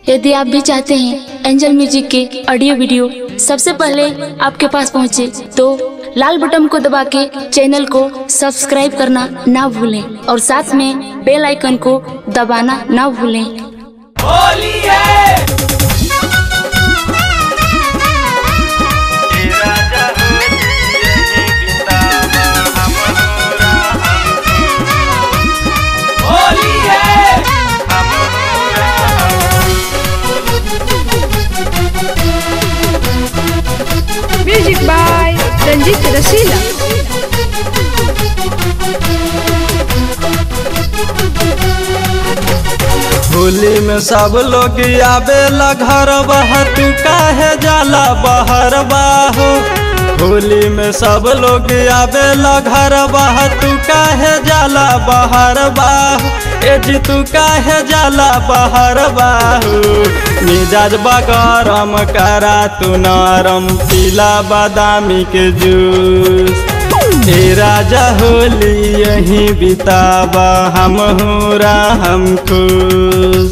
यदि आप भी चाहते हैं एंजल म्यूजिक के ऑडियो वीडियो सबसे पहले आपके पास पहुंचे तो लाल बटन को दबा के चैनल को सब्सक्राइब करना ना भूलें और साथ में बेल आइकन को दबाना ना भूलें होली है होली है म्यूजिक बाय रंजीत रसीला होली में सब लोग आवेला घर बहा तू काहे जाला बहर बाहो होली में सब लोग आवेला घर बहा तू काहे जाला बहर बाहो ए जी तू काहे जाला बहर बाहो मिजाज बगरम करा तू नरम पीला बादामी के जूस ए राजा होली यहीं बितावा हम हुरा हम खुश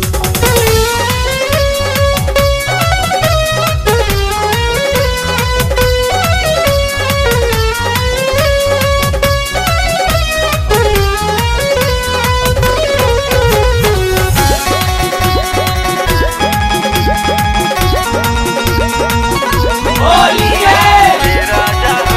होली है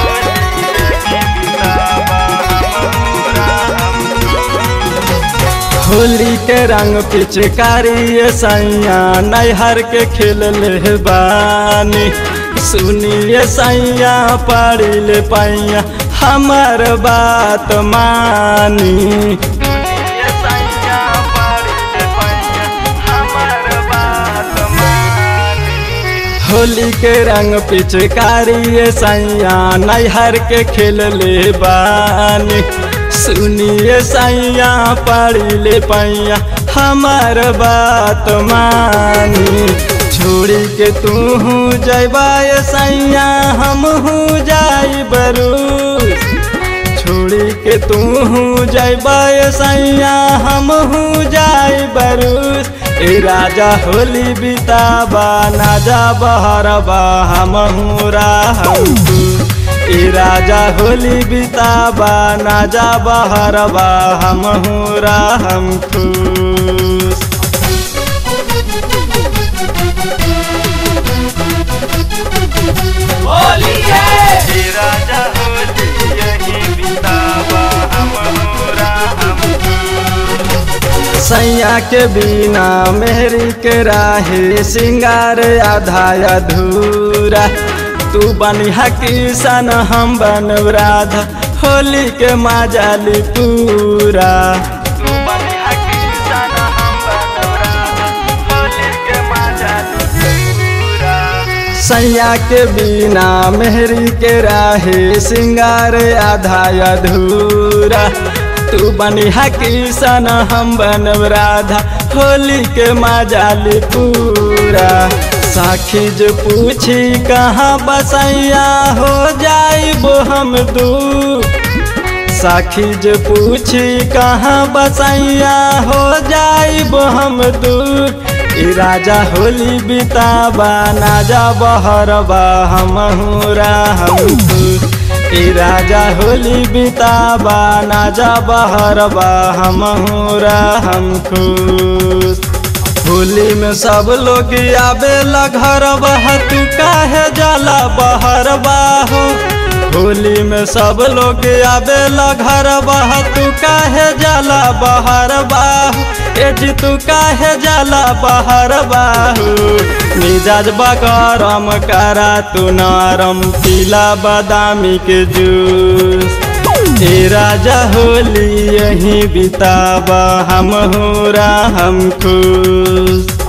होली के रंग पिचकारी ये सैया नैहर के खेल ले बानी सुनिए सैया पड़ी ले पैया हमार बात मानी सुनिए सैया पड़ी ले पैया हमार बात मानी होली के रंग पिचकारी ये सैया नैहर के खेल ले बानी सुनिए सैया पड़ी ले पैया हमार बात मानी छोड़ी के तू जैबा ये सैया हम जाई बरूस छोड़ी के तू जैबा ये सैया हम जाई बरूस ए राजा होली बिताबा ना जा बहरबा हम हम ए राजा होली बिताबा ना जा बहरबा हम हम खुश होली है राजा होली यहीं बिताबा हम हम सैया के बिना मेहरी के राहे सिंगार आधा अधूरा तू बनिहा किसान हम बन राधा होली के माजाली पूरा तू बनिहा किसान हम बन राधा होली के माजाली पूरा सैया के बिना मेहरी के राहे सिंगार आधा अधूरा तू बनिहा किसान हम बनब राधा होली के माजाली पूरा साखी जो पूछी कहाँ बसैया हो जाइबो हम दू साखी जो पूछी कहाँ बसैया हो जाइबो हम दूर ई राजा होली बिताबा ना जा बहरबा हम हुरा हम दूर ई राजा होली बिताबा ना जा बहरबा हम हुरा हम खुश होली में सब लोग आवेला घर बह तू काहे जाला बहर बाहो होली में सब लोग आवेला घर बह तू काहे जाला बहर बाहो ए जी तू काहे जाला बहर बाहो मिजाज बगरम करा तू नरम पीला बादामी के जूस ए राजा होली यहीं बिताबा हम हुरा हम खुश